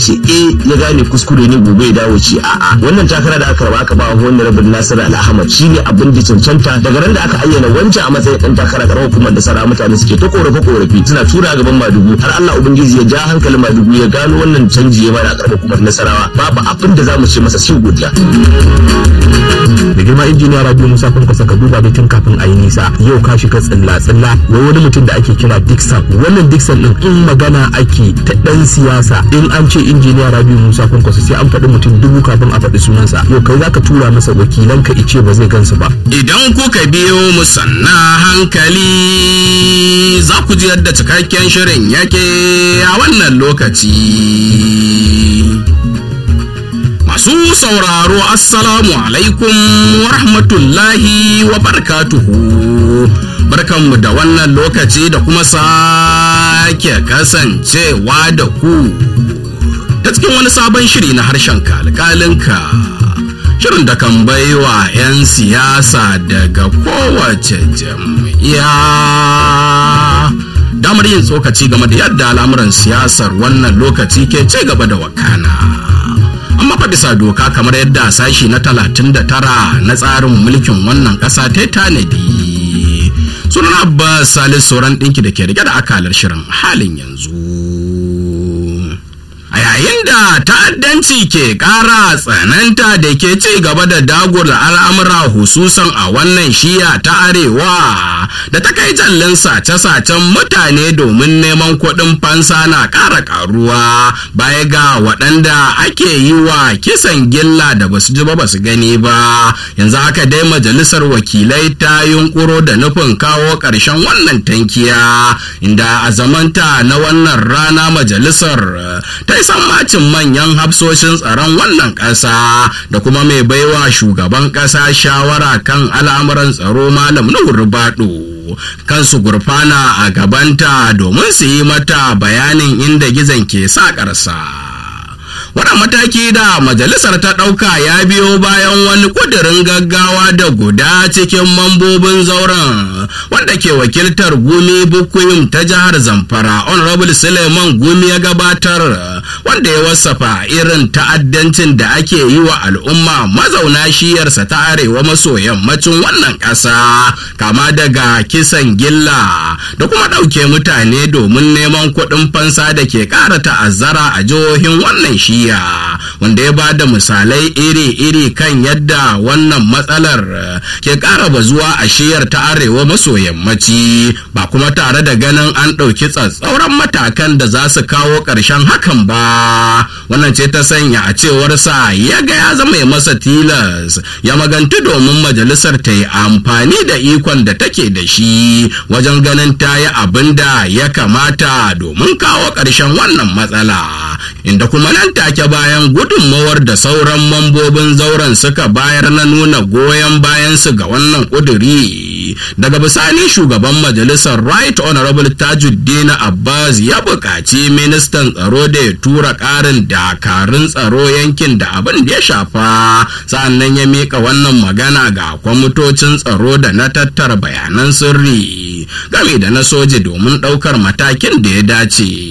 ce eh ya gane kuskure ne gobe ya dawo ce a'a wannan takara da aka raba aka ba wani rabin Nasiru Al-Ahmad shine abin da cancanta daga ran da aka ayyana wancan a matsayin dan takara karamar hukumar da sara mutane suke ta korafe korafi suna tura gaban Madugu har Allah ubangiji ya ja hankalin Madugu ya gano wannan canji ya mana a karamar hukumar Nasarawa babu abin da zamu ce masa sai godiya da girma injiniya rabi musa kun ka duba da tun kafin a yi nisa yau ka shiga tsilla tsilla wai wani mutum da ake kira dixon wannan dixon din in magana ake ta dan siyasa in an ce injiniya rabi musa kun sai an faɗi mutum dubu kafin a faɗi sunansa yau kai zaka tura masa wakilan ka ice ba zai gansu ba idan kuka biyo mu sanna hankali za ku ji yadda cikakken shirin yake a wannan lokaci Masu sauraro Assalamu alaikum wa rahmatullahi wa barakatuhu. Barkanmu da wannan lokaci da kuma sake kasancewa da ku. Ta cikin wani sabon shiri na harshen kalkalinka. Shirin da kan baiwa 'yan siyasa daga kowace jam'iyya. Damar yin tsokaci game da yadda al'amuran siyasar wannan lokaci ke ci gaba da wakana. amma fa bisa doka kamar yadda sashi na 39 na tsarin mulkin wannan ƙasa ta tanadi sunan abbas salis sauran ɗinki da ke rike da akalar shirin halin yanzu a yayin da ta'addanci ke ƙara tsananta da ke ci gaba da dagula al'amura hususan a wannan shiya ta arewa da ta kai jallin sace-sacen mutane domin neman kuɗin fansa na ƙara ƙaruwa baya ga waɗanda ake yi wa kisan gilla da basu ji ba basu gani ba yanzu haka dai majalisar wakilai ta yunkuro da nufin kawo ƙarshen wannan tankiya inda a zamanta na wannan rana majalisar ta yi sammacin manyan hafsoshin tsaron wannan ƙasa da kuma mai baiwa shugaban ƙasa shawara kan al'amuran tsaro malam nuhu rubado kansu gurfana a gabanta domin su yi mata bayanin inda gizon ke sa ƙarsa. wannan mataki da majalisar ta ɗauka ya biyo bayan wani ƙudurin gaggawa da guda cikin mambobin zauren wanda ke wakiltar gumi bukuyum ta jihar zamfara honorable suleiman gumi ya gabatar wanda ya wasafa irin ta'addancin da ake yi wa al'umma mazauna shiyarsa ta arewa maso yammacin wannan ƙasa kama daga kisan gilla da kuma ɗauke mutane domin neman kuɗin fansa da ke ƙara ta'azzara a jihohin wannan shiya jiya wanda ya ba da misalai iri-iri kan yadda wannan matsalar ke ƙara bazuwa a shiyar ta arewa maso yammaci ba kuma tare da ganin an ɗauki tsatsauran matakan da za su kawo ƙarshen hakan ba wannan ce ta sanya a cewarsa ya ga ya zama masa tilas ya maganti domin majalisar ta yi amfani da ikon da take da shi wajen ganin ta yi abin da ya kamata domin kawo ƙarshen wannan matsala inda kuma nan take bayan gudunmawar da sauran mambobin zauren suka bayar na nuna goyon bayansu ga wannan ƙuduri daga bisani shugaban majalisar right honorable tajuddin abbas ya buƙaci ministan tsaro da ya tura ƙarin dakarun tsaro yankin da abin da ya shafa sa'annan ya miƙa wannan magana ga kwamitocin tsaro da na tattara bayanan sirri game da na soji domin ɗaukar matakin da ya dace.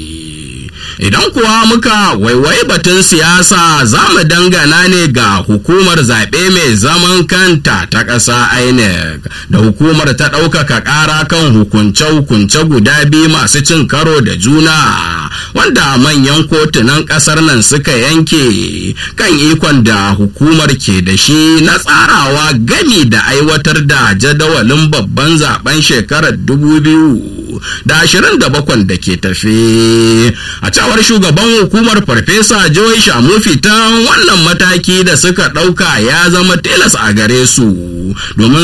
idan kuwa muka waiwai batun siyasa za mu dangana ne ga hukumar zaɓe mai zaman kanta ta ƙasa inec da hukumar ta ɗaukaka ƙara kan hukunce-hukunce guda biyu masu cin karo da juna wanda manyan kotunan ƙasar nan suka yanke kan ikon da hukumar ke da shi na tsarawa gami da aiwatar da jadawalin babban zaben shekarar 2000 da ashirin da bakwan da ke tafe a cewar shugaban hukumar farfesa joy shamufi ta wannan mataki da suka ɗauka ya zama tilas a gare su domin